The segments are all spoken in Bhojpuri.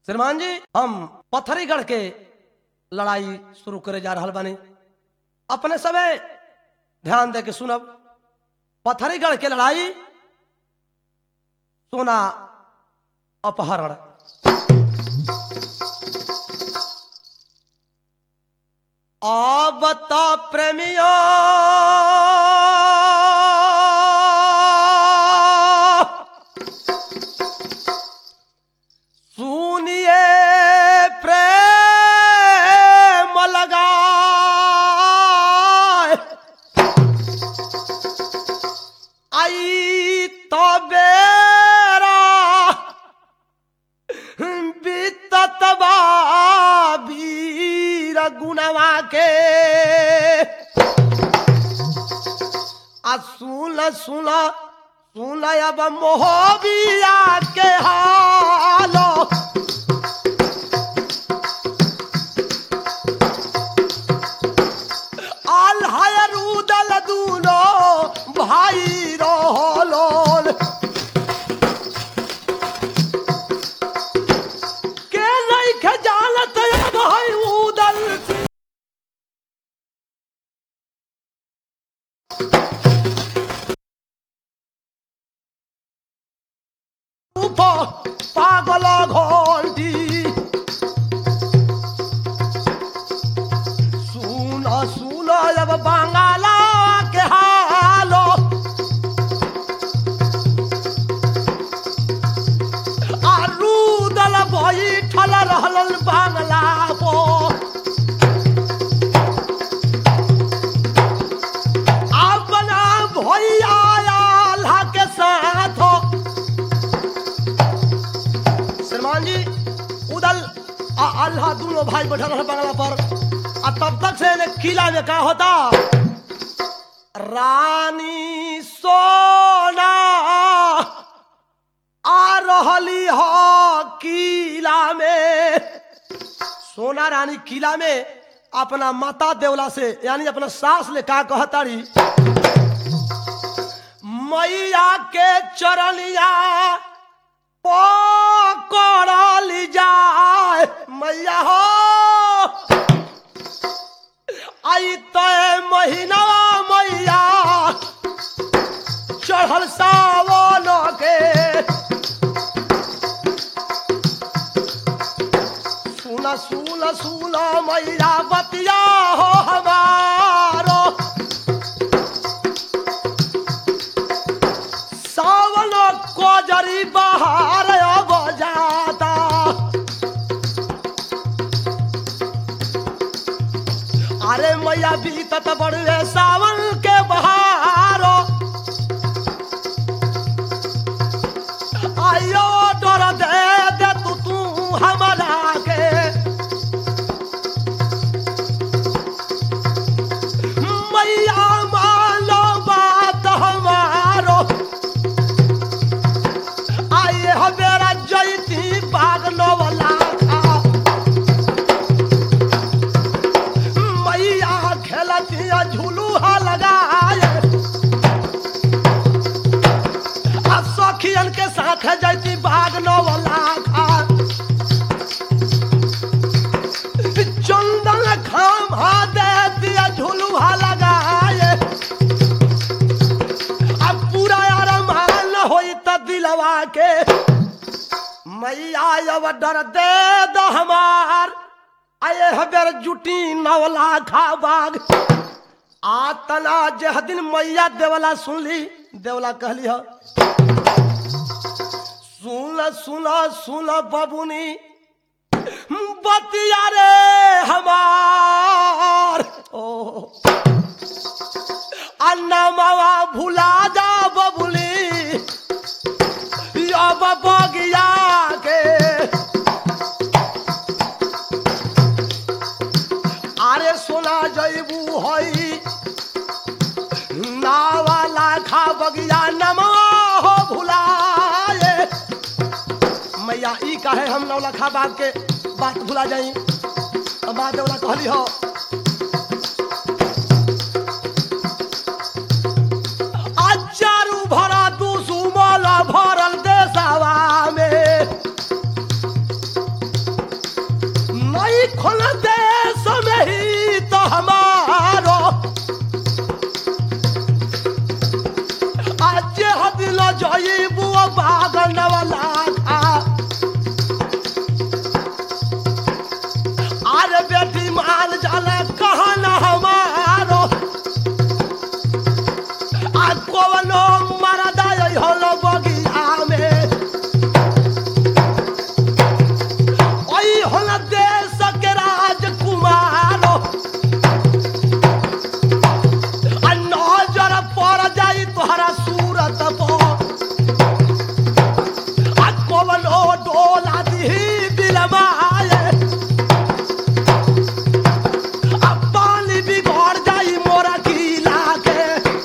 श्रीमान जी हम पत्थरीगढ़ के लड़ाई शुरू करे जा रहा बानी अपने सबे ध्यान दे के सुनब पत्थरीगढ़ के लड़ाई सोना अपहरण अब तो प्रेमियों सुनिए प्रेम लगा आई तो बेरा बीतत बा वीर गुणवा के आ सुन सुन सुन अब मोहबिया के हालो आल्हायर उदल दूलो भाई रोलोल के नहीं खे जानत भाई उदल ऊपर पागल घोंटी सुन सुन अब बंगाला के हालो आरूदल बैठल रहल बांगला पो अपना भैया आल्हा के साथ श्रीमान जी उदल आ अल्लाह दोनों भाई बैठल रहे बंगला पर आ तब तक से ने किला में का होता रानी सोना आ रहली हो किला में सोना रानी किला में अपना माता देवला से यानी अपना सास ले का कहतारी मैया के चरनिया पकड़ल जाए मैया हो आई तय महीना मैया चढ़ल सावन के सुन सुन सुन मैया बतिया हो हमारो सावन कोजरी बहार अब जाता अरे मैया बीतत बड़े सावन के बहारो आयो डर दे दे तू तू हमारा के मैया मानो बात हमारो आए हमेरा जयती बाग नवला खा मैया खेलती झुलूहा लगाए आ सखियन के साथ जैती बाग नवला खा चंदन खाम हा देती झुलूहा लगाए अब पूरा अरमान होई त दिलवा के मैया अब डर दे द हमार आए हबर जुटी नवला खा बाग आतना जह दिन मैया देवला सुनली देवला कहली ह सुन सुन सुन बबुनी बतिया रे हमार ओ अन्ना मावा भुला जा बबुली अब बगिया के अरे सोना जैबू हई नावाला खा बगिया नमा हो भुलाए मैया ई काहे हम नौला खा बाग के बात भुला जाई अब बात देवला कहली हो अचारू भरा दुसुमल भरल देशवा में आई खोल देश में ही तो हमारो आज हदिल जई बुआ बागन वाला खा अरे बेटी माल जाला कहा ना हमारो आ कवनो मरदा होलो बगिया में ओई होल देश के राजकुमारो आ नजर पड़ जाई तोहरा सूरत पर आ कवनो डोला दी दिलमाए आ पानी बिगड़ जाई मोरा किला के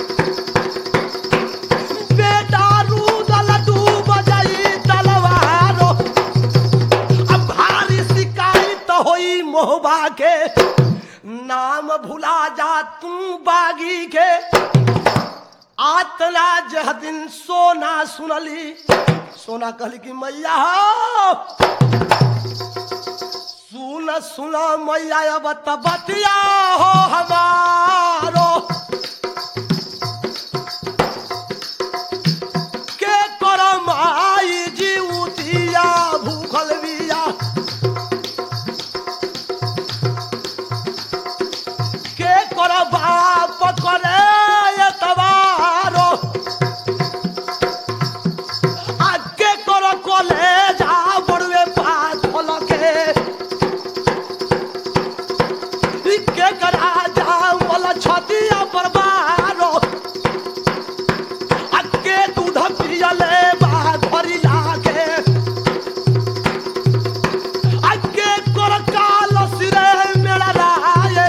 बेटा रूदल डूब जाई तलवारो अब भारी शिकायत होई मोहबा के नाम भुला जा तू बागी के आतना जह दिन सोना सुनली सोना कहली कि मैया हो सुन सुन मैया अब त बतिया हो हमारो के कर माई जीवतिया भूखल बिया के कर बाप करे एतबारो आ के कर कॉलेज आ बड़वे पाथल के ई के करा जा वाला छतिया पर बारो अक्के दूध पियले बा धरी लागे अक्के कर काल सिरे मेरा राये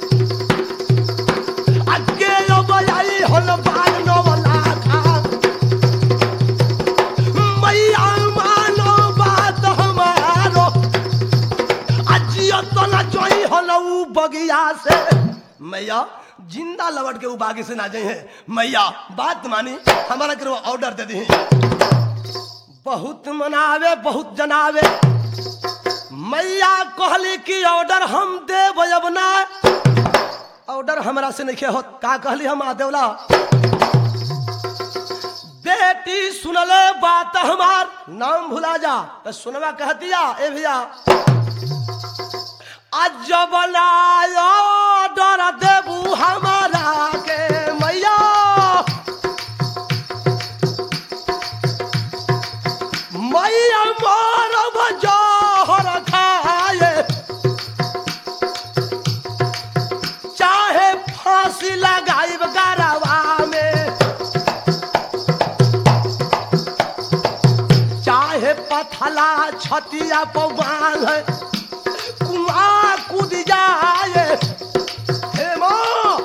अक्के अब आई होल बाल नवला खा मैया मानो बात हमारो अजियो तो ना जोई होल उ बगिया से मैया जिंदा लवट के उ बागी से ना जाई है मैया बात मानी हमारा करो ऑर्डर दे दी बहुत मनावे बहुत जनावे मैया कहली कि ऑर्डर हम देव अब ना ऑर्डर हमरा से नहीं हो का कहली हम आदेवला बेटी सुनले बात हमार नाम भुला जा तो सुनवा कह दिया ए भैया अजबलायो डर देबू हमारा के मैया मैया मारब जहर खाए चाहे फांसी लगाइब गरवा में चाहे पथला छतिया पवाल है कुआ कूद जाए हे माँ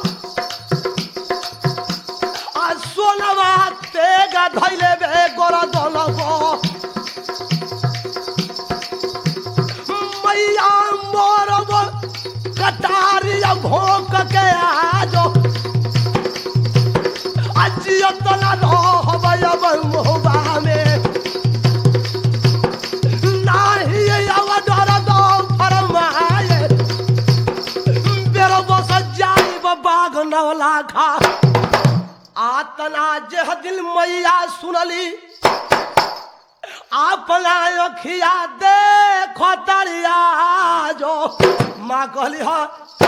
आ सोनवा तेगा धैले बे गोरा दलबो मैया मोरब कटारिया भोंक के आजो अजियो तना रहबै अब मोहबा में नाही अब डर दो फरमाए बेरो बस जाई बाग नवला खा आतना जह दिल मैया सुनली अपना अखिया देखो तरिया जो माँ कहली हा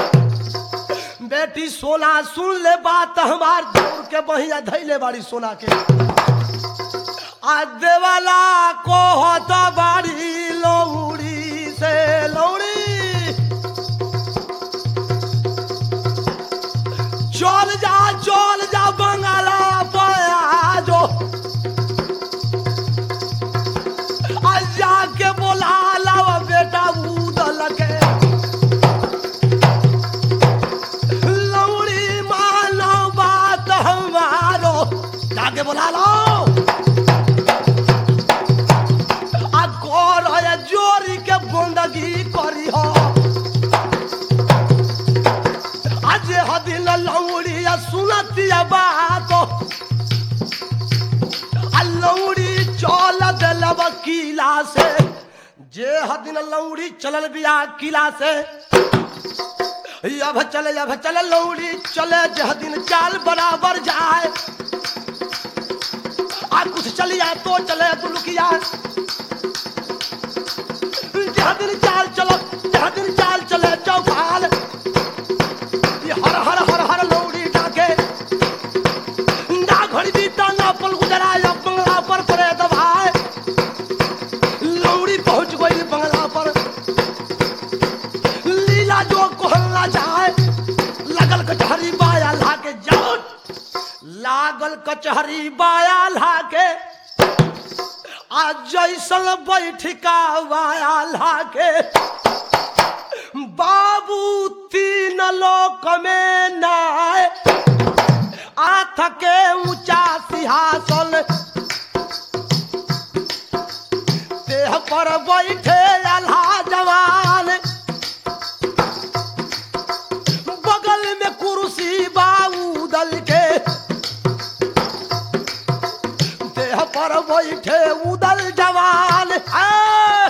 बेटी सोना सुन ले बात हमार दौड़ के बहिया धैले बाड़ी सोना के आ देवाला को होता बाड़ी लौड़ी से लौड़ी चल जा चल जा बंगाला पया जो आ जाके बोला लावा बेटा उदल के लौड़ी मानो बात हमारो जाके बोला लो आ गोर है जोरी के बंदगी करी हो आज हदिल लौड़ी आ सुनतिया बात आ लौड़ी चल दिल वकीला से जे हदिन लौड़ी चलल बिया किला से अब चले अब चले लौड़ी चले जह दिन चाल बराबर जाए आ कुछ चलिया तो चले दुलकिया जह दिन चाल चलो जह दिन चाल चले चौपाल ये हर हर हर हर लौड़ी डाके ना घड़ी बीता ना पल गुजरा या बंगला पर पड़े दबाए लौड़ी पहुंच गई बंगला पर लीला जो कोहलना चाहे लगल कचहरी बाया लाके जाओ लागल कचहरी बाया लाके आज जैसल बैठिका बाया लाके बाबू तीन लोक में नाय आथ के ऊंचा सिंहासन देह पर बैठे अल्हा जवान बगल में कुर्सी बाऊ दल के देह पर बैठे उदल जवान आ!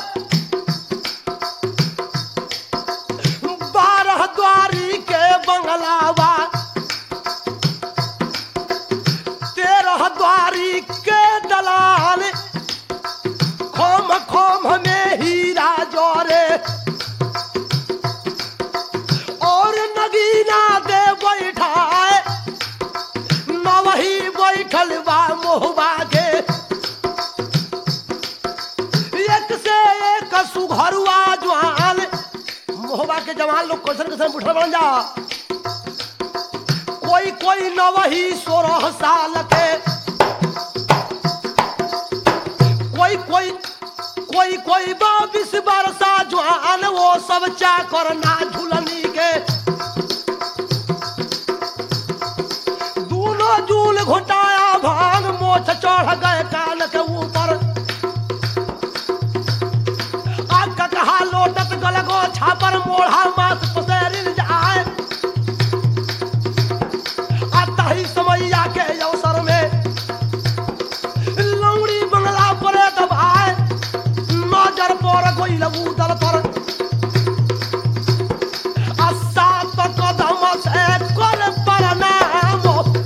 बारह द्वारी के बंगलावा तेरह द्वारी के दलाल खोम खोम में हीरा जोरे और नगीना दे बैठाए न वही बैठल बा मोहबा के एक से एक सुघरुआ जवान मोहबा के जवान लोग कैसन कैसन बुढ़ल बन जा कोई कोई न वही सोलह साल के कोई कोई कोई कोई बाईस बरसा जवान वो सब चाकर ना झुलनी के दूनो जूल घुटाया भान मोछ चढ़ गए कान के ऊपर आग का कहा लोटत गलगो छापर मोढ़ा मात पसेरिल जाए आता ही समैया के अवसर में लौड़ी बंगला पर दबाए नजर पर कोई लगू दल पर आ सात कदम से कर प्रणाम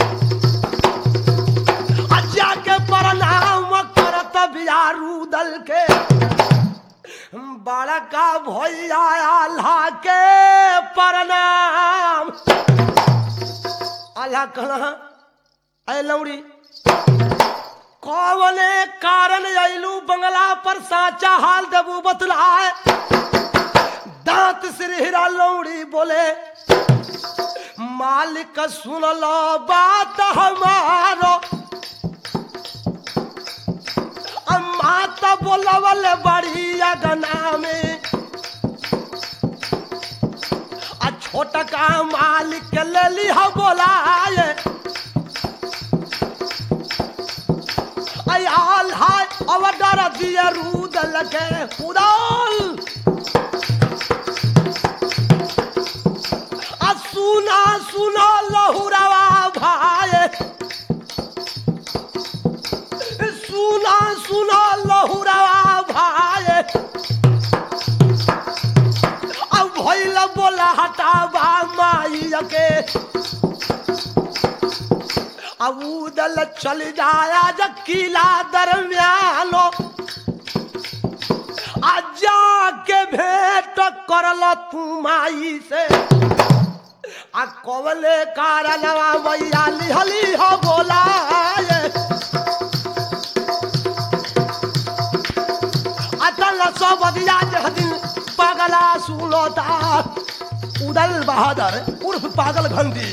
आ जाके प्रणाम करत बियारू दल के बड़का भैया अल्लाह के प्रणाम अल्लाह कहला ऐ लौड़ी कौने कारण अइलू बंगला पर साचा हाल देबू बतलाए दांत सिरहिरा लौड़ी बोले मालिक सुन लो बात हमारो अम्मा तो बोलवल बड़ी अगना में आ छोटा का मालिक के ले ली हो बोलाए आल हाय अवडर दिए रूद लगे उदाल आ सुना सुना लहुरवा भाई सुना सुना लहुरवा भाई अब भइल बोला हटावा माई के अब उदल चल जाया जब किला दरमियानो आ जाके भेंट करल तू माई से आ कवले कारणवा मैया लिहली हो बोलाए अतल सब दिया जह दिन पागला सुनता उदल बहादुर उर्फ पागल घंटी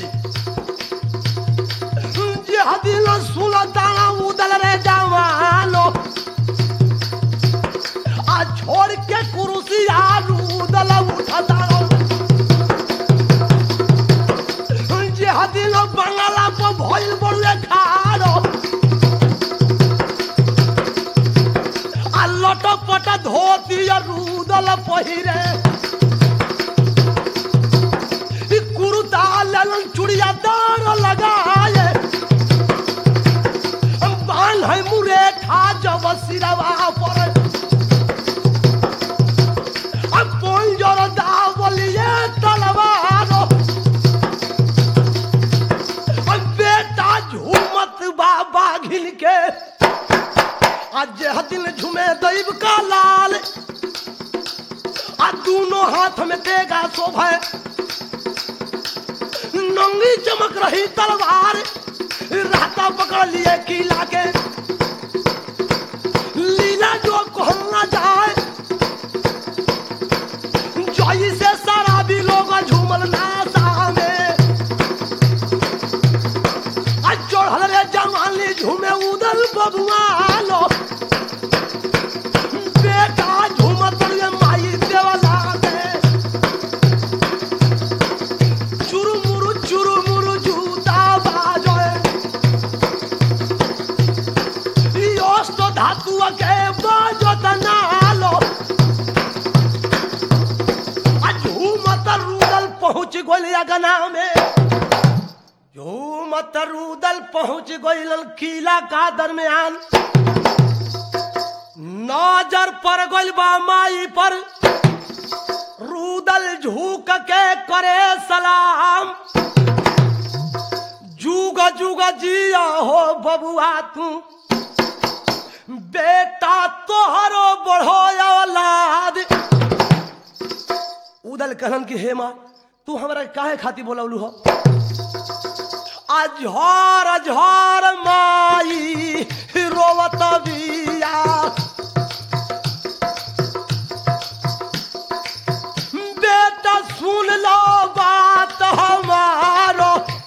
जह दिन सुनता उदल रे जवानो आ छोड़ के कुर्सी आलू उदल उठता जह दिन बंगला पर भइल बड़ुए खारो आ लटपट धोती आ रूदल पहिरे ई कुर्ता लेलन चुड़िया दार लगाए बाल है मुरे ठा जब सिरवा पर दोनों हाथ में देगा शोभे नंगी चमक रही तलवार राता पकड़ लिए किला के लीला जो कहना जाए जोई से सारा भी लोग झूमल नासा में आज चढ़ल रे जवानी झूमे उदल बबुआलो बेटा झूमत रे माई देवला के चुरुमुरु चुरुमुरु जूता बाजोए योस्त धातु के बाजत नालो आज झूमत रुदल पहुंच गोलिया गना में झूमत रुदल पहुंच गोइल किला का दरमियान नजर पर गइल बा माई पर रुदल झुक के करे सलाम जुग जुग जिया हो बबुआ तू बेटा तोहरो बढ़ो औलाद उदल कहलन कि हे माँ तू हमरा काहे खाती बोलौलू हो अझर अझर माई रोवत बिया बेटा सुन लो बात हमारो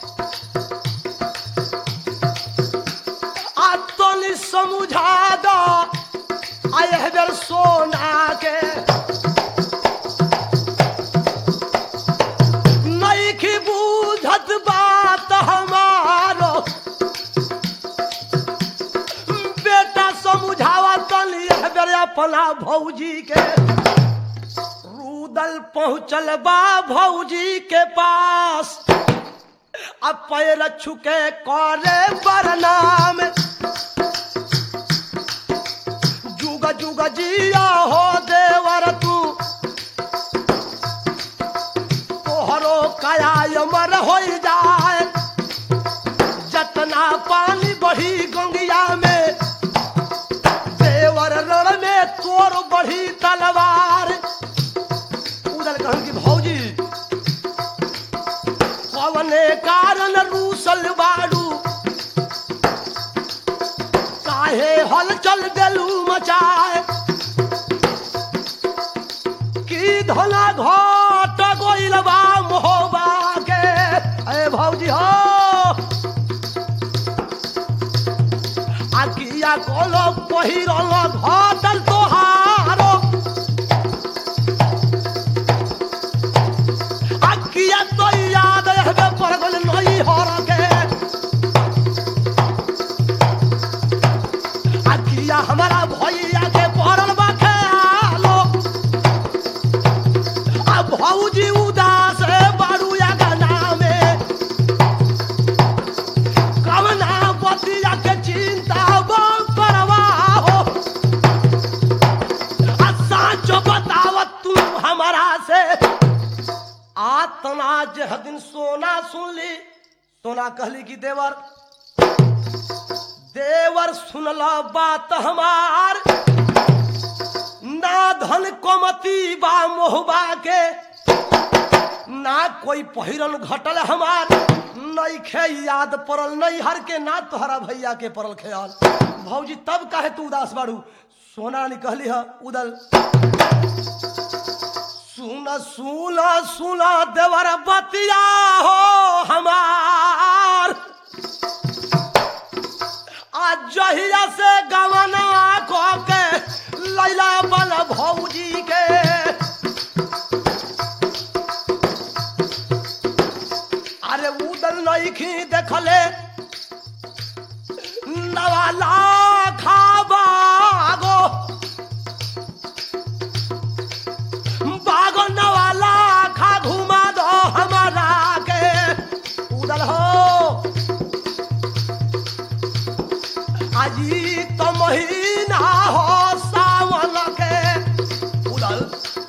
आ तनी समझा दो आए बेर सोना के नहीं की बूझत बात हमारो बेटा समझावा तनी एह बेर अपना भौजी के रूदल पहुंचल बा भौजी के पास अब पैर छुके करे बरनाम जुग जुग जिया हो देवर तू तोहरो काया अमर हो जाए जतना पानी बढ़ी गंगिया में देवर रण में तोर बढ़ी तलवार उदल कहन की भौजी कवने कारण रूसल बाड़ू काहे हलचल देलू मचाए की धना घट गोइल बा मोहबा के अरे भौजी हो आकिया कोलो पहिरल घटल तोहारो आकिया तो याद रहबे पर गल नई हर के आकिया हमारा भैया के पड़ल बा खेलो आ भौजी उदास बारू या गाना में कवना बतिया के चिंता बा परवाह हो आ साँचो बतावत तू हमारा से आतना जह दिन सोना सुन ली सोना कहली कि देवर देवर सुनला बात हमार ना धन कोमती बा मोहबा के ना कोई पहिरन घटल हमार नहीं खे याद पड़ल नहीं हर के ना तोहरा भैया के पड़ल ख्याल भौजी तब काहे तू उदास बाड़ू सोना ने कहली है उदल सुन सुन सुन देवर बतिया हो हमार आज जहिया से गवना को के लैला बल भौजी के अरे उदल नहीं खी देखले नवाला खाबागो बागो नवाला खा घुमा दो हमारा के उदल हो अजी तो महीना हो सावन के उदल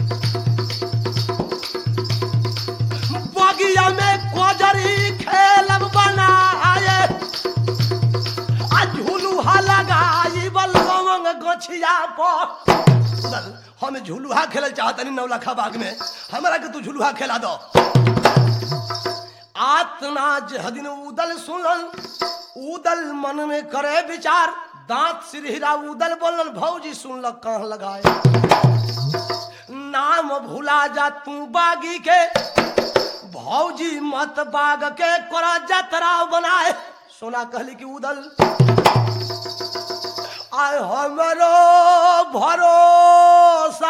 बगिया में कोजरी खेलब बनाए आ झुलुहा लगाई बलवंग गछिया पर उदल हम झुलुहा खेलल चाहतनी नौलखा बाग में हमरा के तू झुलुहा खेला दो आतना जहदिन उदल सुनल उदल मन में करे विचार दांत सिरहिरा उदल बोलल भौजी सुनल कहाँ लगाए नाम भुला जा तू बागी के भौजी मत बाग के करा जतरा बनाए सोना कहली कि उदल आय हमरो भरोसा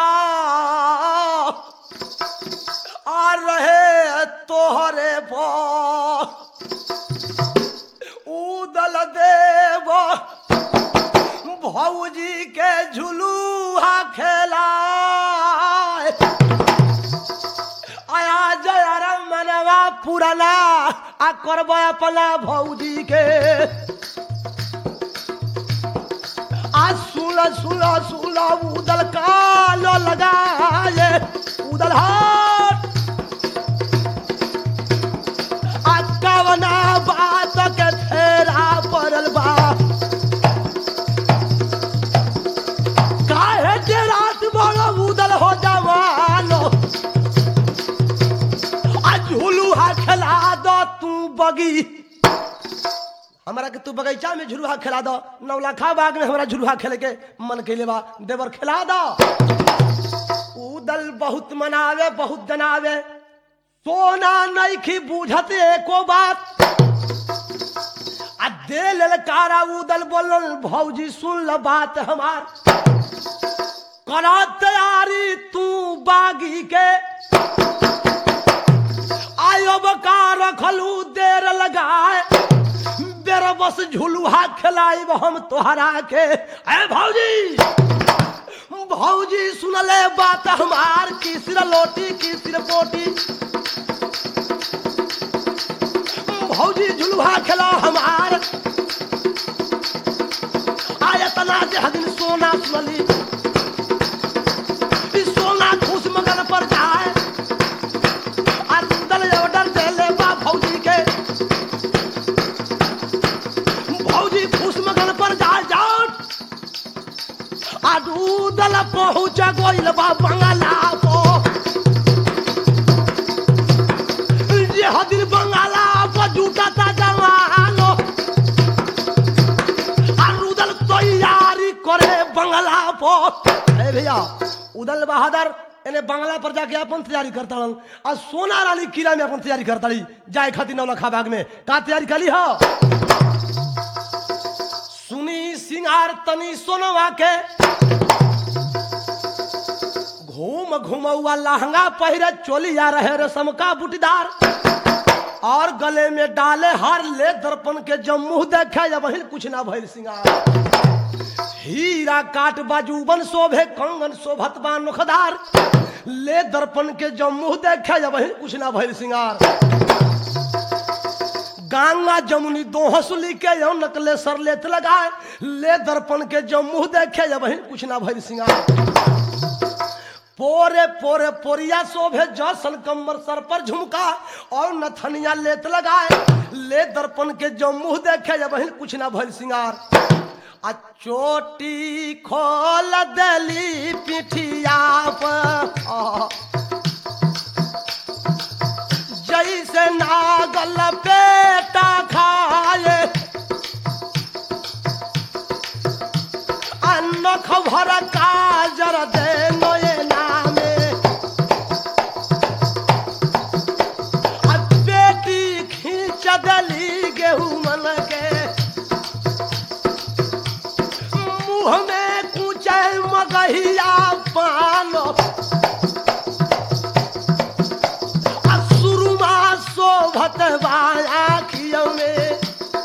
आ रहे तोहरे पर उदल देव भौजी के झुलूहा खेला आया जय राम मनवा पुराना आ करब अपना भौजी के आ सुल सुल सुल उदल कालो लगाए उदल हाथ आ कवना बात के फेरा पड़ल बा काहे के रात बड़ो उदल हो जवानो आ झुलुहा खेला दो तू बगी हमरा के तू बगीचा में झुलुहा खेला दो नौलखा बाग में हमरा झुलुहा खेले के मन के बा देवर खेला दो उदल बहुत मनावे बहुत जनावे सोना नैखी बूझत एको बात आ दे ललकारा उदल बोलल भौजी सुन ल बात हमार करा तैयारी तू बागी के आयो बका रखलू देर लगाए बेर बस झुलुहा खिलाइब हम तोहरा के ए भौजी भौजी सुनले बात हमार किसिर लोटी किसिर पोटी भौजी झुलुहा खेला हमार आयतना जे हदिन सोना सुनली ई सोना खुश मगन पर जाए आ दल ऑर्डर देले बा भौजी के भौजी खुश मगन पर जाए जाओ आ दूदल पहुँच गइल बा बंगला पो जे हदिन बंगाला पर जूटा ता जवानो आ रुदल तैयारी करे बंगला पर ए भैया उदल बहादुर एने बंगला पर जाके अपन तैयारी करता हूँ और सोना रानी किला में अपन तैयारी करता रही जाए खातिर नौलखा बाग में का तैयारी करी हो सुनी सिंगार तनी सोनवा के घूम घुमौआ लहंगा पहिरे चोलिया रहे रेशम का बुटीदार और गले में डाले हार ले दर्पण के जम्मू देखे जब वही कुछ ना भइल सिंगार हीरा काट बाजूबन शोभे कंगन शोभत बा नोखदार ले दर्पण के जम्मू देखे जब वही कुछ ना भइल सिंगार गंगा जमुनी दो हंसुली के यो नकले सर लेत लगाए ले दर्पण के जम्मू देखे जब वही कुछ ना भइल सिंगार पोरे पोरे पोरिया शोभे जसल कमर सर पर झुमका और नथनिया लेत लगाए ले दर्पण के जम्मू देखे जब वही कुछ ना भइल सिंगार आ चोटी खोल दली पिठिया पर आ। जैसे नागल पेटा खाए नख भर काजर दे नोए नामे आ बेटी खींच दली गेहूं मन के मुंह में कुचे मगहिया पानो आ सुरुमा शोभत बाया खियों में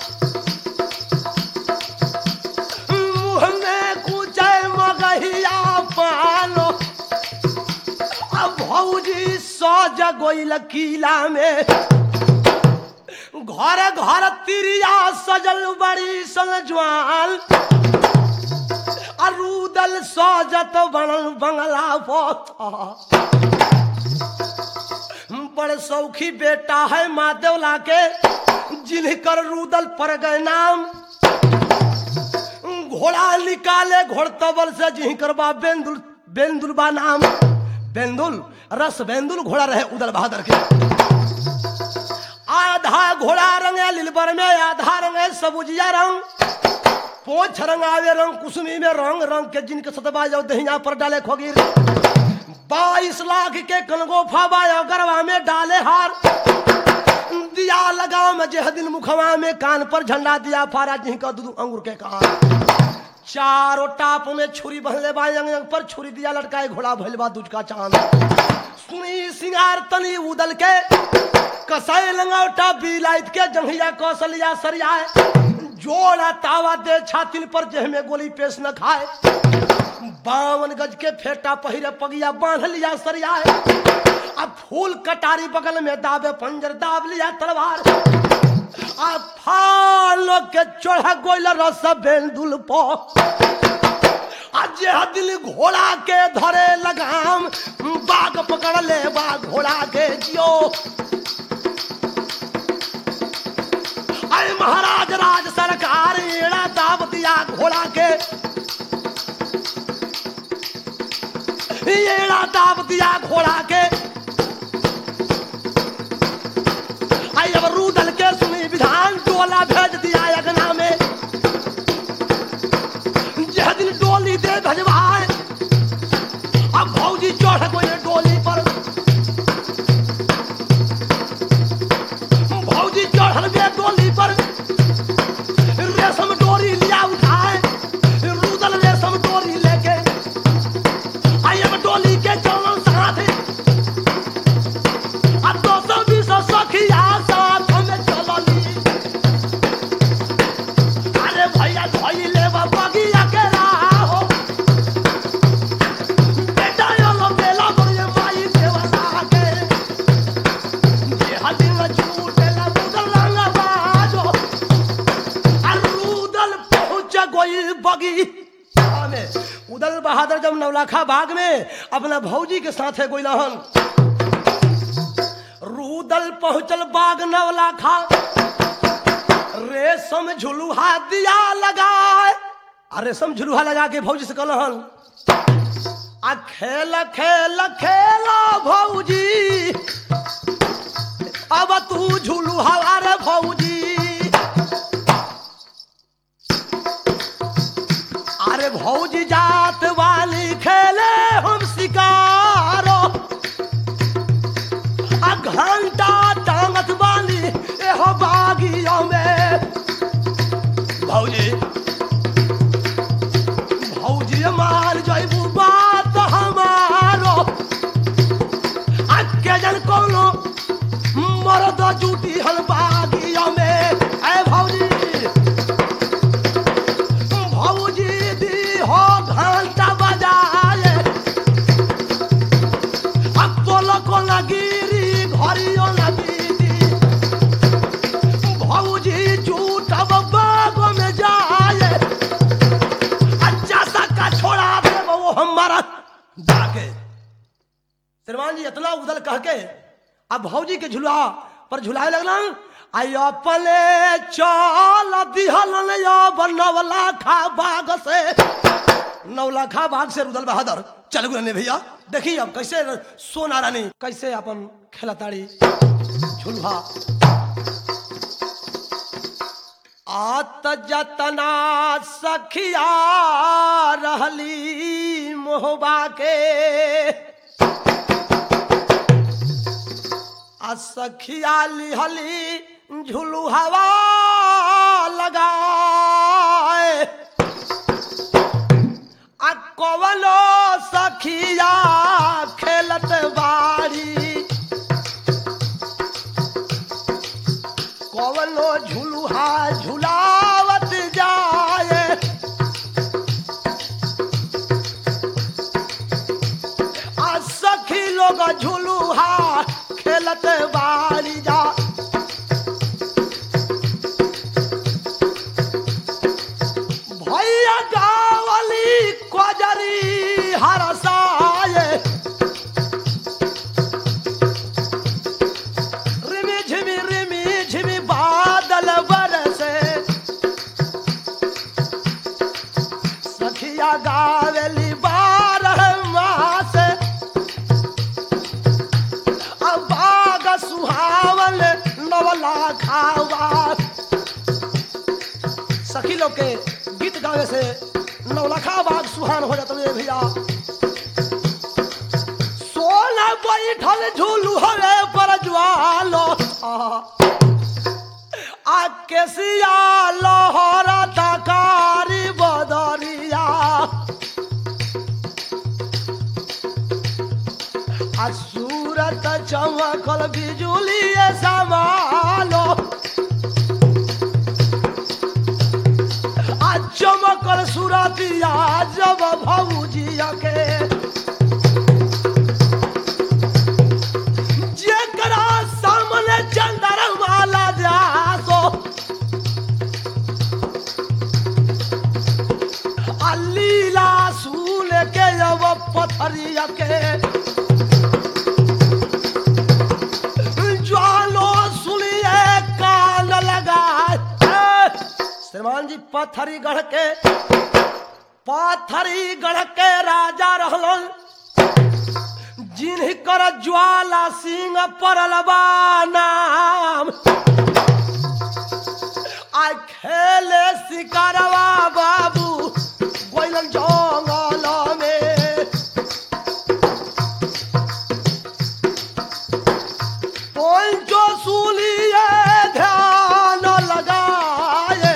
मुंह में कुचे मगहिया पानो अब भौजी सज गोइल किला में घर घर तिरिया सजल बड़ी संजवाल अरूदल सजत बनल बंगला पर बड़े सौखी बेटा है मादेवला के जिनकर रूदल पर गए नाम घोड़ा निकाले घोड़तबल से जिही करबा बेंदुल बेंदुल बा नाम बेंदुल रस बेंदुल घोड़ा रहे उदल बहादुर के आधा घोड़ा रंग है लिलबर में आधा रंग है सबुजिया रंग पोछ रंग आवे रंग कुसुमी में रंग रंग के जिनके सतबा जाओ दहिया पर डाले खोगिर बाईस लाख के कनगोफा बायो गरवा में डाले हार दिया लगा में जेह दिन मुखवा में कान पर झंडा दिया फारा जिह का दूध अंगूर के कान चारों टाप में छुरी बहले बा अंग अंग पर छुरी दिया लटकाए घोड़ा भइल बा दूध का चांद सुनी सिंगार तनी उदल के कसाई लंगौटा बिलाइत के जंघिया कौशलिया सरियाए जोड़ा तावा दे छातिन पर जेह में गोली पेश न खाए बावन गज के फेटा पहिरे पगिया बांध लिया सरियाए अब फूल कटारी बगल में दाबे पंजर दाब लिया तलवार अब फालो के चढ़ा गोइल रस बेंदुल पो आज यह दिल घोड़ा के धरे लगाम बाग पकड़ ले बा घोड़ा के जियो अरे महाराज राज सरकार एड़ा दाब दिया घोड़ा के एड़ा दाब दिया घोड़ा के आई अब रूदल के सुनी विधान डोला भेज दिया अगना में यह दिन डोली दे भजवाए अब भौजी चढ़ गए डोली पर भौजी चढ़ल गए डोली पर रेशम डोरी लिया उठाए रूदल रेशम डोरी लेके आई अब डोली के चलन साथ अब दो सौ बीस सखिया साथ में चलली अरे भैया धोई ले बगिया के राहो बेटा यो लो बेला बड़े माई देवता के ये हदिन झूठे ला मुदल रंगा बाजो अरुदल पहुंच गई बगी में उदल बहादुर जब नवलाखा बाग में अपना भौजी के साथ है गोइलहन रूदल पहुंचल बाग नवलाखा रेशम झुलुहा दिया लगाए आ रेशम झुलुहा लगा के भौजी से कहलहन आ खेल खेल खेला भौजी अब तू झुलुहा रे भौजी अरे भौजी जात वाली खेले हम शिकारो आ घंटा टांगत वाली एहो बागियों में भौजी भौजी मार जइबू बात हमारो आ के जन कोनो मरद जूटी हल बागियों में ए भौजी भौजी दी हो घंटा बजाए अब बोलो को गिरी घरियो नदी भौजी झूठ अब बागो में जाए अच्छा सा का छोड़ा दे वो हमारा जाके श्रीमान जी इतना उदल कह के अब भौजी के झुला पर झुलाए लगना आई अपने चल दिहलन या बनवला खा बाग से नौलाखा बाग से रुदल बहादुर चल गुरने भैया देखिए अब कैसे सोना रानी कैसे अपन खेलताड़ी झुलवा आत जतना सखिया रहली मोहबा के आ सखिया लिहली झुलू हवा लगाए आ कवनो सखिया खेलत बाड़ी कवनो झुलुहा झुलावत जाए आ सखी लोग झुलुहा खेलत बाड़ी जा भैया गावली कोजरी हरसाए रिमी झिमी रिमी झिमी बादल बरसे सखिया गावली बारह मा लोग के गीत गावे से नौलखा बाग सुहान हो जाता है भैया सोना बैठल झूलू हरे पर ज्वालो आ केसिया लहरा तकारी बदरिया आ सूरत चमकल बिजुली समालो आ चमकल सूरतिया जब भौजिया के जेकरा सामने चंद्रमा जासो आ लीला सूल के जब पथरिया के ज्वालो सुनिए कान लगा श्रीमान जी पथरी गढ़ के पथरी गढ़ के राजा रहलन जिनकर ज्वाला सिंह परल बा नाम आ खेले शिकारवा बाबू गोइलन जंगल में पंचो सुलिए ध्यान लगाए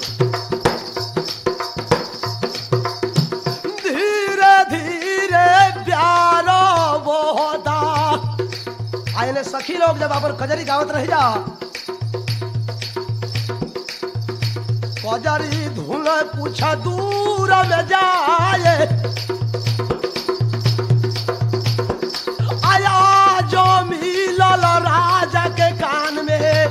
धीरे धीरे प्यार बोदा आइने सखी लोग जब अपन कजरी गावत रह जा कजरी धुन कुछ दूर में जाए आया जो मिलल राजा के कान में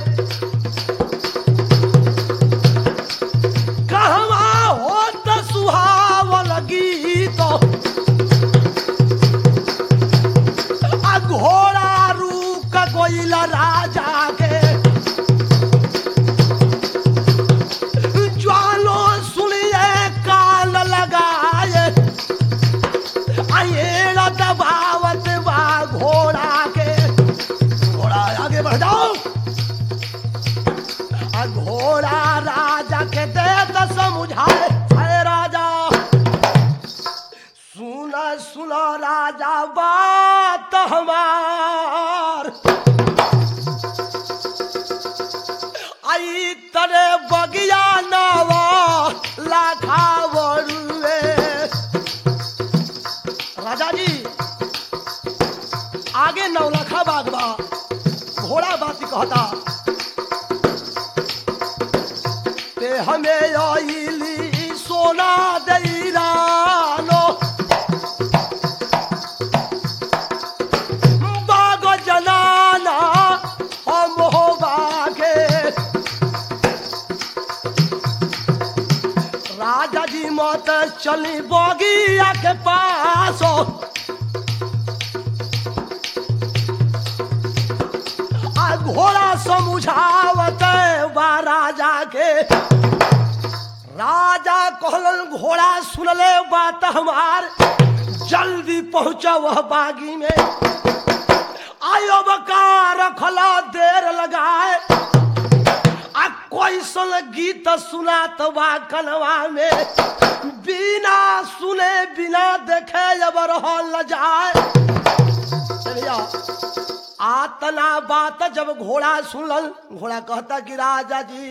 कहवा होत सुहावल गीत आ घोड़ा रूक गइल राजा के ज्वालो सुनिए कान लगाए आये दबावत बा घोड़ा के घोड़ा आगे बढ़ जाओ आ घोड़ा राजा के दे तो समझाए अरे राजा सुन सुन राजा बात हमार आई तरे बगिया नावा लाखा बड़ुए राजा जी आगे नौलखा बागवा घोड़ा बाती कहता ते हमें आईली सोना दैरानो बाग जनाना हम हो बागे राजा जी मत चली बगिया के पास आ घोड़ा समझावत बा राजा के राजा कहलन घोड़ा सुनले बात हमार जल्दी पहुंचा वह बागी में आयो बका रखला देर लगाए आ कोई सन गीत सुनात बा कनवा में बिना सुने बिना देखे जब रहल जाए चलिया आतना बात जब घोड़ा सुनल घोड़ा कहता कि राजा जी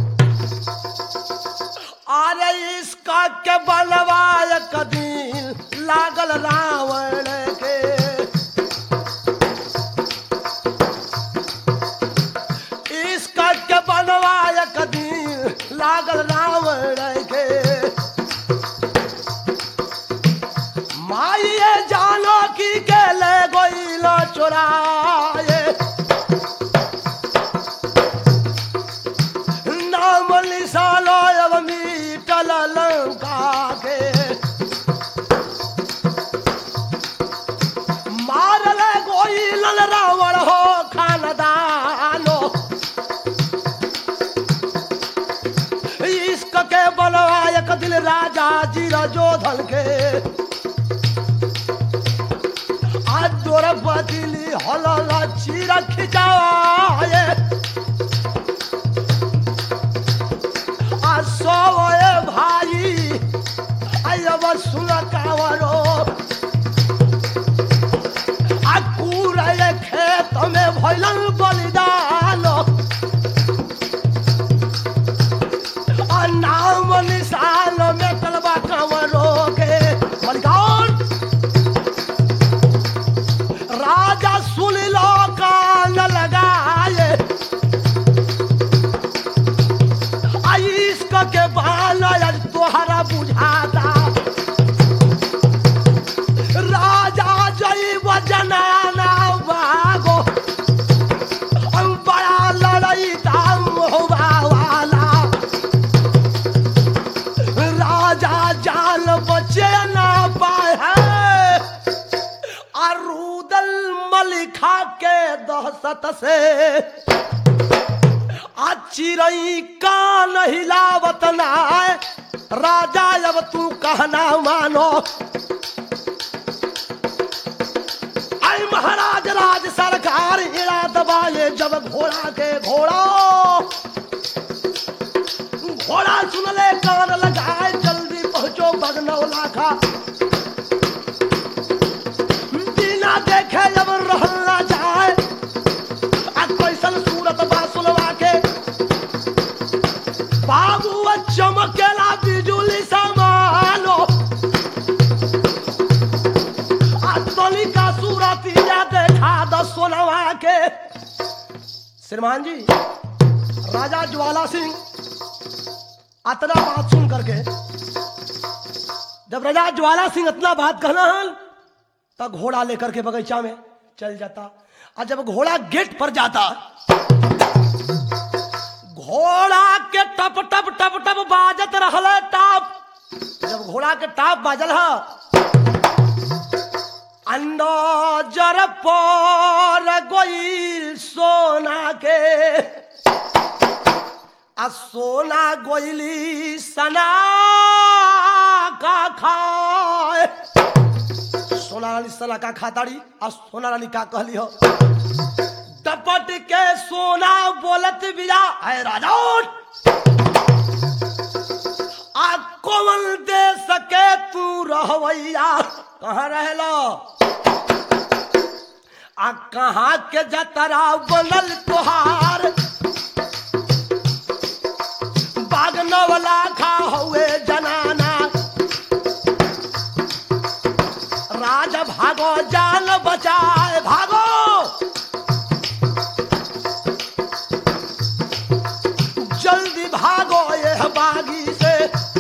अरे इसका के बनवाय कदीन लागल रावण के इसका के बनवाय कदीन लागल रावण के माइए जानो की के ले गोइल चोराए नाम निशालो अब मीटल लंका के मारल गोइल रावण हो खानदानो इश्क के बलवायक दिल राजा जी जोधन के आज दोर बदली हलल चीर खिंचाए आ सौ सुन कावरो आ कूड़े खेत में भइलन बलिदान आ नाम निशान में तलबा कावरो के बलिदान राजा सुन लो कान लगाए इश्क के बाल आज तोहरा बुझाता राजा जैव जनाना बागो हम बड़ा लड़ाई दाम होगा वाला राजा जाल बचे ना पाए अरूदल मलिखा के दहशत से आ चिरई कान हिलावत नाय राजा अब तू कहना मानो आई महाराज राज सरकार इड़ा दबाए जब घोड़ा के घोड़ा घोड़ा सुन ले कान लगाए जल्दी पहुंचो बगनौला का बिना देखे जब रहना जाए आ कैसन सूरत बा सुनवा के बाबू चमकेला बिजुली समानो आ तनिका सूरत या देखा द सोनवा के श्रीमान जी राजा ज्वाला सिंह अतना बात सुन करके जब राजा ज्वाला सिंह इतना बात कहना हन तब घोड़ा लेकर के बगीचा में चल जाता और जब घोड़ा गेट पर जाता घोड़ा के टप टप टप टप बाजत रहल टाप जब घोड़ा के टाप बाजल ह अंदर पर गोइल सोना के आ सोना गोइली सना का खाए सोना रानी सना का खाताड़ी आ सोना रानी का कहली हो टपट के सोना बोलत बिया है राजा आ कोमल दे सके तू रहवैया कहाँ रहलो आ कहाँ के जतरा बनल तोहार बाग नवला खा हुए जनाना राज भागो जान बचाए भागो जल्दी भागो ये बागी से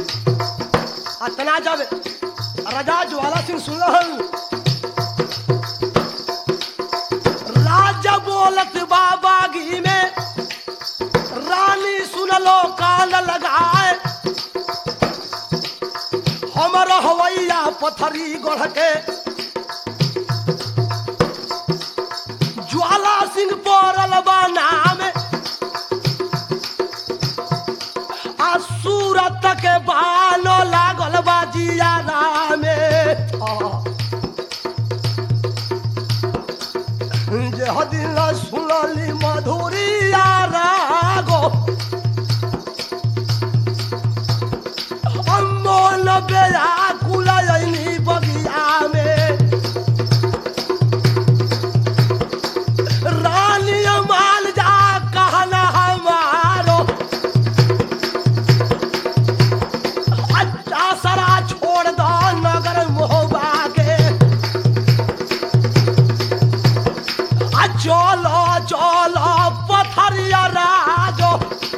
अतना जब राजा ज्वाला सिंह सुनहल राजा बोलत बाबागी में रानी सुनलो कान लगाए हमर हवैया पथरी गढ़ के ज्वाला सिंह पड़ल बा नाम आ सूरत के बालो लागल बा जियारा में जे हदिन सुनली मधुरिया रागो अमोल बेया कुलयनी बगिया में रानी माल जा कहना हमारो अच्छा सरा छोड़ दो नगर मोहबा के आ चलो चलो पथरिया राजो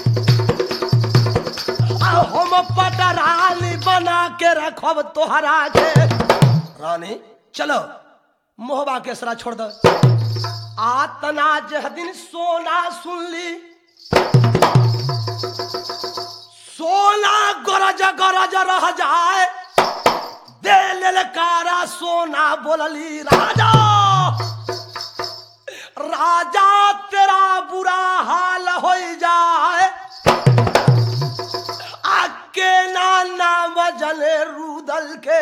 आ हम पटरानी बना के रखब तोहरा के रानी चलो मोहबा के सरा छोड़ दो आतना जह दिन सोना सुन ली सोना गरज गरज रह जाए दे ललकारा सोना बोलली राजा राजा तेरा बुरा हाल हो जाए आके नाना बजले रूदल के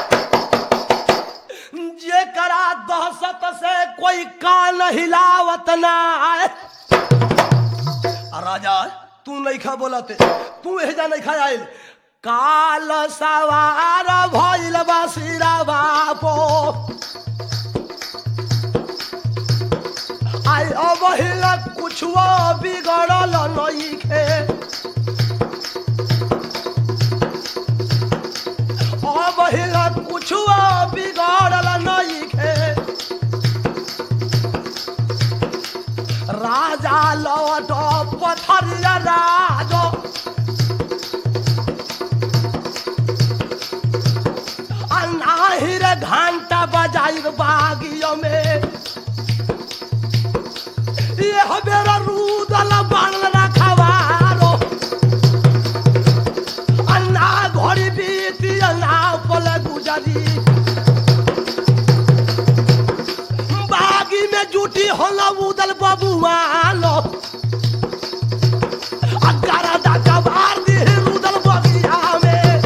जे करा दहशत से कोई कान हिलावत ना आए आ राजा तू नहीं खा बोलते तू एजा नहीं खा आयल काल सवार भइल बसिरा बापो आई अब हिला कुछो बिगड़ल नइखे अब हिला कुछो बिगड़ल नइखे राजा लौट पथरिया राजो अनाहिर घंटा बजाई बागियो में ये हमेरा रूदल बाणल रखवारो अन्ना घोड़ी बीती अन्ना पल गुजरी बागी में जूटी होला उदल बबुआलो अगारा दाका बार दी रुदल बगिया में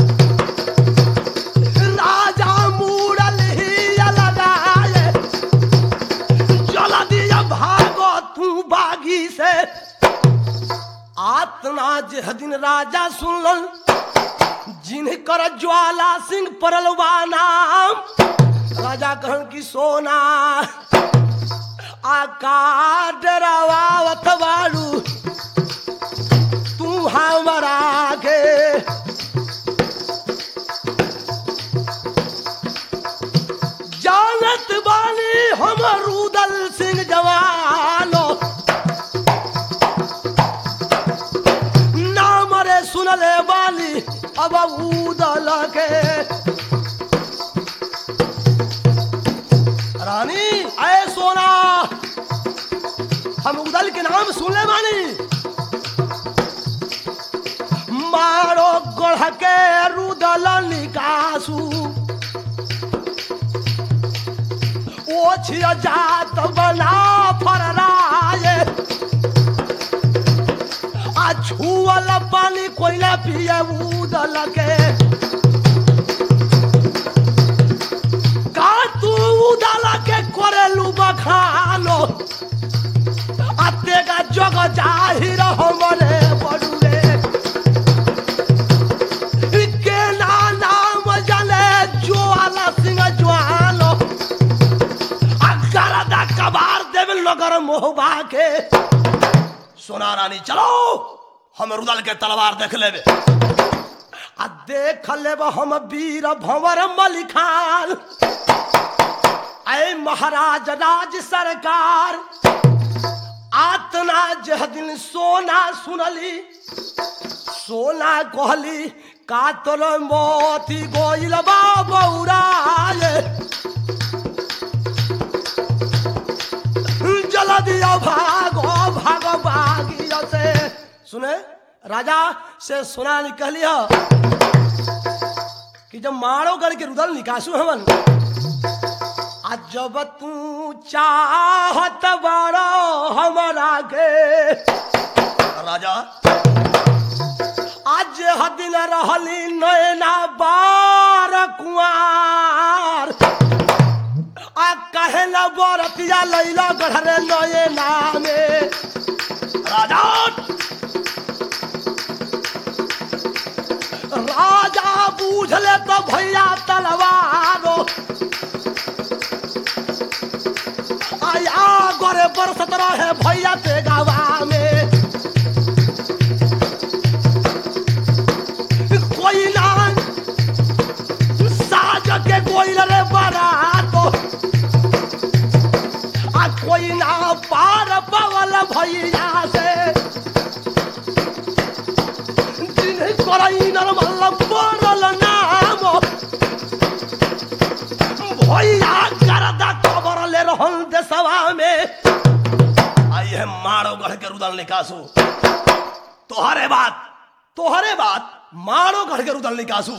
राजा मूड़ल ही लगाए चला दिया भागो तू बागी से आतना जे दिन राजा सुनल जिनकर ज्वाला सिंह परलवा नाम राजा कहन की सोना आका डरावावत बाड़ू तू हमारा के जानत बानी हम रुदल सिंह जवानो नाम रे सुनले बानी अब उदल के रानी आए सोना हम उदल के नाम सुनले बानी मारो गढ़ के रुदल निकासू ओछिया जात बना फरराए आ छुअल पानी कोयला पिए उदल के का तू उदल के करेलू बखानो अतेगा जग जाहिर हमरे बड़ुए के ना नाम जाने ज्वाला सिंह ज्वालो अगरदा कबार देव नगर मोहबा के सोना रानी चलो हम रुदल के तलवार देख लेबे आ देख लेब हम वीर भंवर मलिखान ऐ महाराज राज सरकार आतना जह दिन सोना सुनली सोना कहली कातल मोती गोइल बा बौराए जल दिया भागो भागो भागिया से सुने राजा से सोना निकलिया कि जब मारो गढ़ के रुदल निकासू हमन आज जब तू चाहत बारो हमारा के राजा आज हदिन रहली नैना बार कुआर आ कहे न बरतिया लैला गढ़रे नये नामे राजा राजा बूझले तो भैया तलवारो आया गोरे बरसत रहे भैया ते गावा में कोई ना साज के कोई रे बरातो आ कोई ना पार पवल भैया से जिन्हें करई नरमल पड़ल नाम भैया करदा खबर ले रहल देशवा में आई है मारो गढ़ के रुदल निकासू तोहरे बात तोहरे बात मारो गढ़ के रुदल निकासू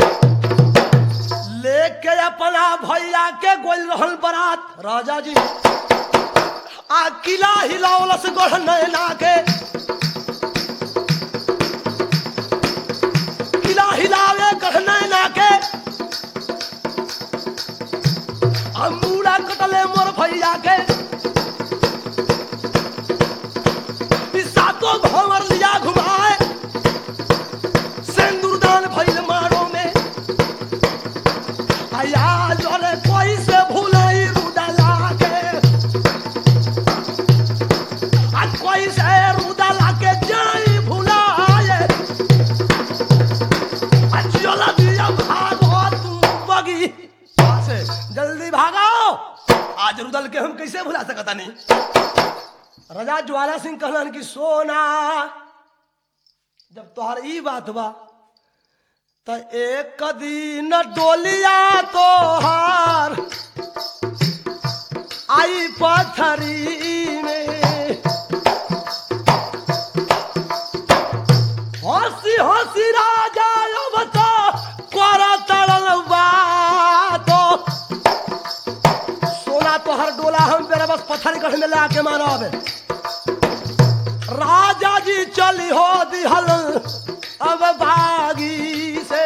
लेके अपना भैया के गोल रहल बरात राजा जी आ किला हिलावलस गढ़ नैना के किला हिलावे गढ़ नैना के अंगूरा कटले मोर भैया के ई सातो भंवर लिया घुमाए सिंदूरदान भइल रानी राजा ज्वाला सिंह कहलन कि सोना जब तोहर ई बात बा त एक दिन डोलिया तोहार आई पथरी में हंसी हंसी राजा अब तो कर तड़ल बातो सोना तोहर डोला हम तेरे बस पत्थर गढ़ में लाके मानब राजा जी चली हो दिहल अब बागी से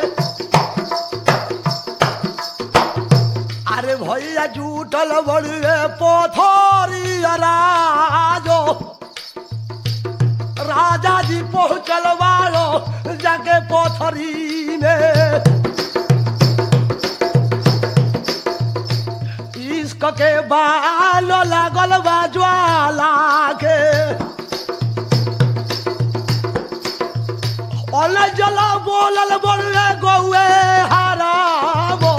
अरे भैया जूटल बड़े पोथरी राजो राजा जी पहुँचल वालो जाके पोथरी में इश्क के बाल लागल बा ज्वाला के अल जल बोलल बोले गौए हराबो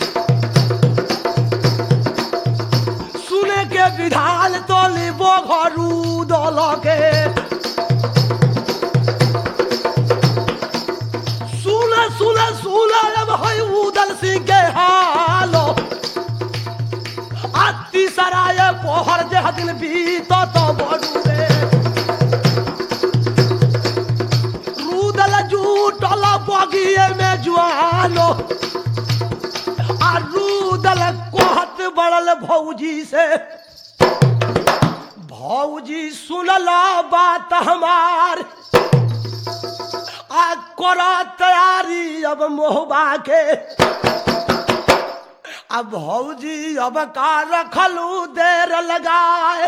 सुने के विधान तोली बो घरू दल के सुन सुन सुन अब है उदल सिंह के हालो अति सराय पोहर जे दिन बीत तो बड़ू रे रूदल जूटल बगिए में जुआलो आ रूदल कोहत बड़ल भौजी से भौजी सुनला बात हमार आ करा तैयारी अब मोहबा के अब भौजी अब का रखलू देर लगाए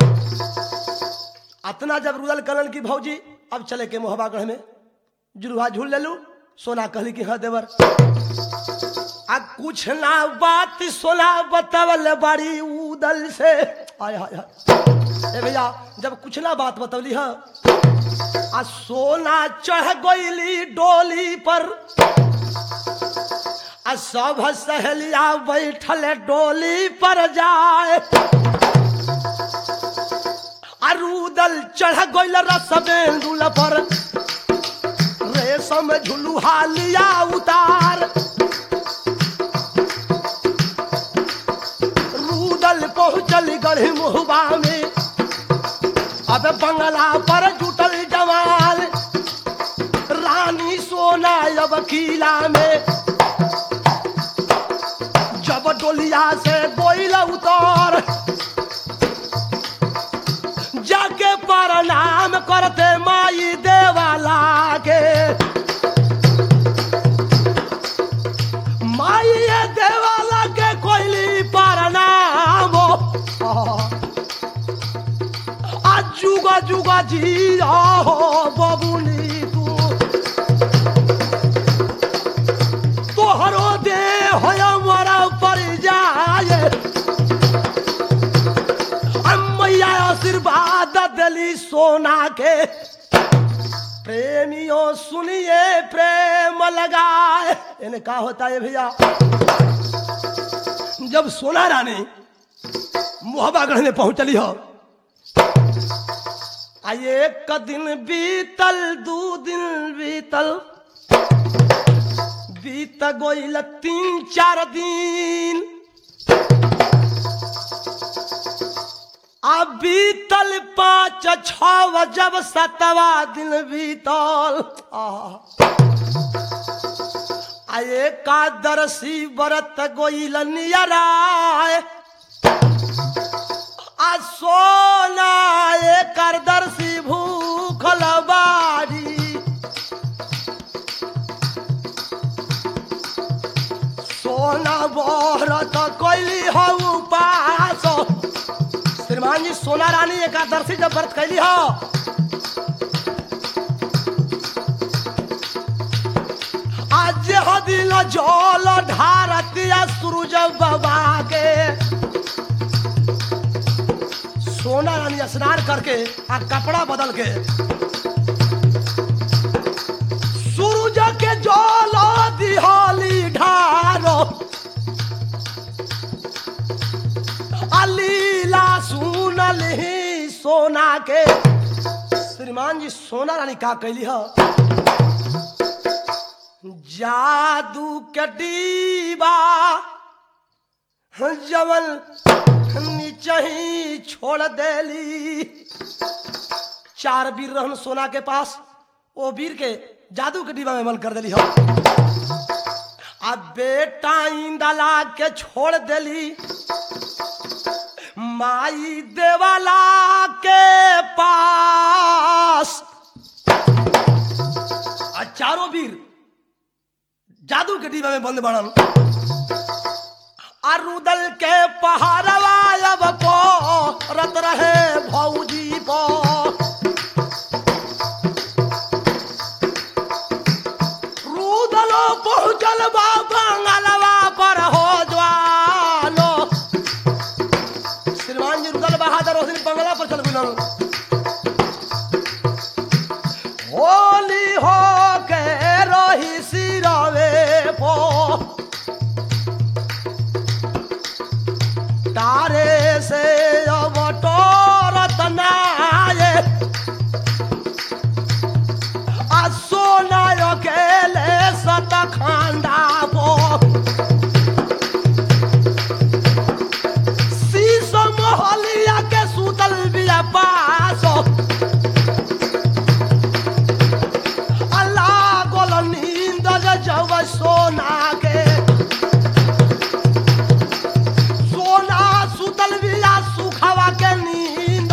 अतना जब रुदल कलन की भौजी अब चले के मोहबा गढ़ में जुलुहा झूल ले लू सोना कहली कि हाँ देवर आ कुछ ना बात सोना बतवल बड़ी उदल से आय हाय हाय ए भैया जब कुछ ना बात बतवली हाँ आ सोना चढ़ गईली डोली पर आ सब सहेलिया बैठल डोली पर जाए अरुदल चढ़ गईल रसबेंदुल पर रेशम झुलुहा लिया उतार रूदल पहुंचल गढ़ी मुहबा में अब बंगला पर जुटल जवान रानी सोना अब किला में जब डोलिया से बोइल उतर जाके प्रणाम करते माई देवाला के माई ये देवाला के कोइली प्रणाम आ जुगा जुगा जी हो बबुनी तू तोहरो दे हो मोरा पर जाए मैया आशीर्वाद दिली सोना के प्रेमियों सुनिए प्रेम लगाए इन्हें क्या होता है भैया जब सोना रानी मुहबागढ़ में पहुंचली हो आ एक दिन बीतल दू दिन बीतल बीत गोइल तीन चार दिन आ बीतल पाँच छ जब सतवा दिन बीतल आ एकादशी व्रत गोइल नियराय आ सोना एकादशी भूखल बारी सोना व्रत कैली हो उपास श्रीमान जी सोना रानी एकादशी जब व्रत कैली हो आज हो दिन जल ढारतिया सूरज बाबा के सोना रानी स्नान करके आ कपड़ा बदल के सूरज के जल दिहाली ढारो अलीला सुन के श्रीमान जी सोना रानी का कैली ह जादू के डीबा जवन नीचे ही छोड़ देली चार वीर रहन सोना के पास ओ वीर के जादू के डिब्बा में मल कर देली हम आ बेटा इंदला के छोड़ देली माई देवाला के पास आ चारों वीर जादू के डिब्बा में बंद बनल अरुदल के पहाड़वा अब पो रत रहे भौजी पो रुदलो पहुँचल बा बंगलवा पर हो ज्वालो श्रीमान जी रुदल बहादुर उस दिन बंगला पर चल गुलन होली हो के रही सिरवे पो तारे से अब टोरत नाये आ सोना अकेले सत खांडा पो शीशो मोहलिया के सुतल बिया पासो अल्लाह गोल नींद जब सोना के सोना सुतल बिया सुखावा के नींद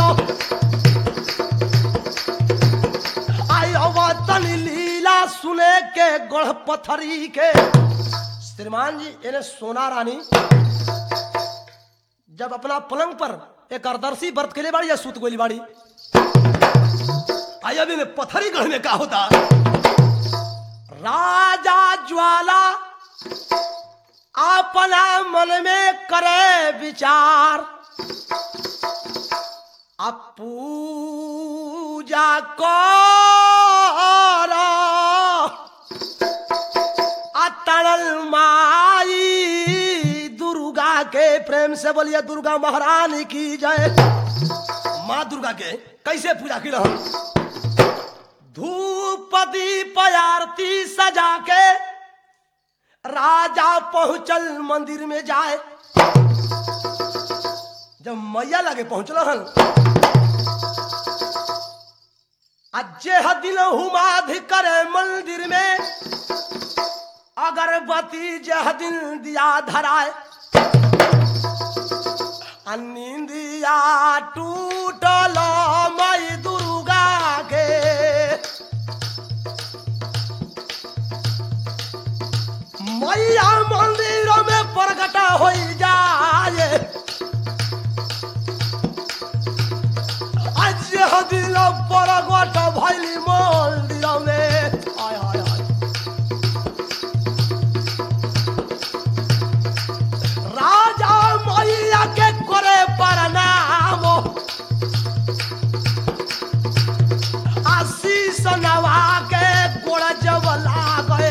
आयो वतन लीला सुने के गोढ़ पथरी के श्रीमान जी इन्हें सोना रानी जब अपना पलंग पर एक अरदर्शी व्रत के लिए बाड़ी या सूत गोली बाड़ी आई अभी में पथरी गढ़ में का होता राजा ज्वाला अपना मन में करे विचार अब पूजा कर अतरल माई दुर्गा के प्रेम से बोलिए दुर्गा महारानी की जय माँ दुर्गा के कैसे पूजा की रहा धूप दीप आरती सजा के राजा पहुंचल मंदिर में जाए जब मैया लगे पहुंचल हन अजे दिन हुमाधि करे मंदिर में अगरबत्ती जह दिन दिया धराए आ नींदिया टूटल मई दुर्गा के मैया मंदिर में प्रकट हो जाए आज दिल प्रगट भैली मंदिर में आय आय आय राजा मैया के करे प्रणाम आशीष नवा के गोड़ जब लागे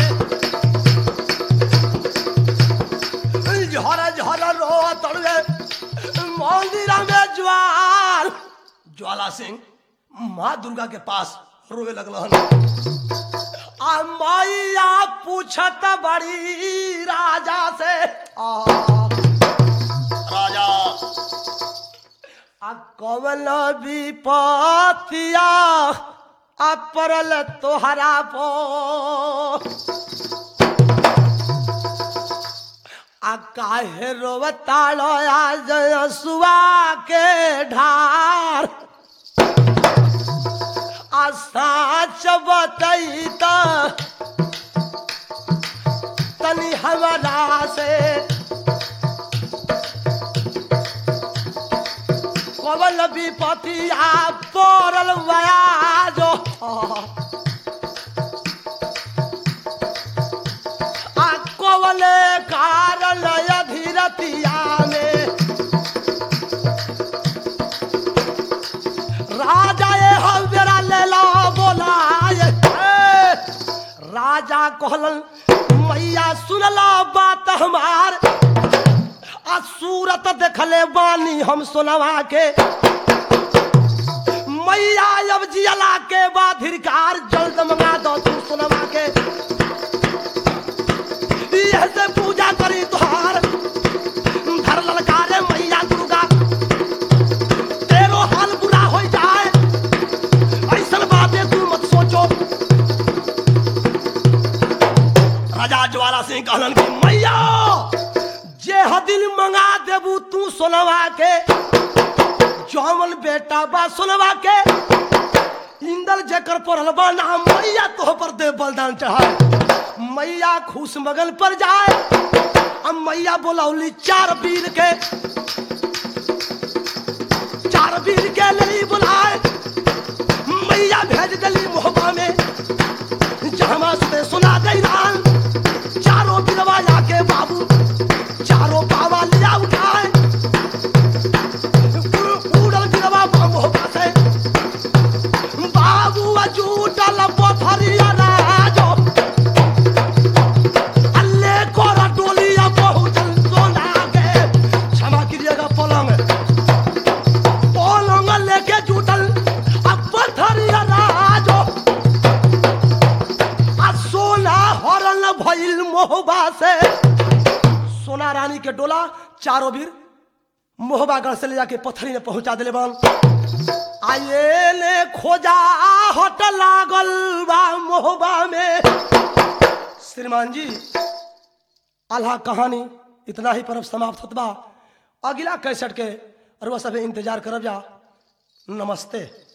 झर झर रो तड़वे मंदिर में ज्वाल ज्वाला सिंह माँ दुर्गा के पास रोवे लगल आ मैया पूछत बड़ी राजा से आ राजा आ कवन विपतिया आ परल तोहरा पो आ काहे रोवतालो आज सुआ के ढार आ साच बतई तनी हमरा से कवल विपतिया पड़ल वयाजो आ कवल कारल अधीरतिया में राजा ये हवेरा लेला बोलाए ए, राजा कहलन मैया सुनला बात हमार आ सूरत देखले बानी हम सोनवा के के बाद हिरकार जल्द मंगा दो तू सुनवा के यह से पूजा करी तुहार धर ललकारे मैया दुर्गा तेरो हाल बुरा हो जाए ऐसन बातें तू मत सोचो राजा ज्वाला सिंह कहलन कि मैया जे हदिल मंगा देबू तू सोनवा के जौमन बेटा बा सोनवा के इंदल जेकर पढ़ल बा नाम मैया तोह पर दे बलिदान चढ़ाए मैया खुश मगन पर जाए अब मैया बोलौली चार वीर के चार वीर के लिए बुलाए मैया भेज दिली मोहबा में जहमा से सुना दे रान चारों बिरवा जाके बाबू चारों बाबा लिया उठाए उड़ल बिरवा मोहबा से बाबू अजूटल पथरिया राजो अल्ले कोरा डोलिया बहुतल सोना के क्षमा कीजिएगा पलंग पलंग लेके जुटल अब पथरिया राजो आ सोना हरल भइल मोहबा से सोना रानी के डोला चारों वीर मोहबा गढ़ से ले जाके पथरी में पहुंचा दिले बन आये ने खोजा हट लागल बा मोहबा में श्रीमान जी आल्हा कहानी इतना ही पर्व समाप्त होत बा अगला कैसेट के अरुआ सब इंतजार करब जा नमस्ते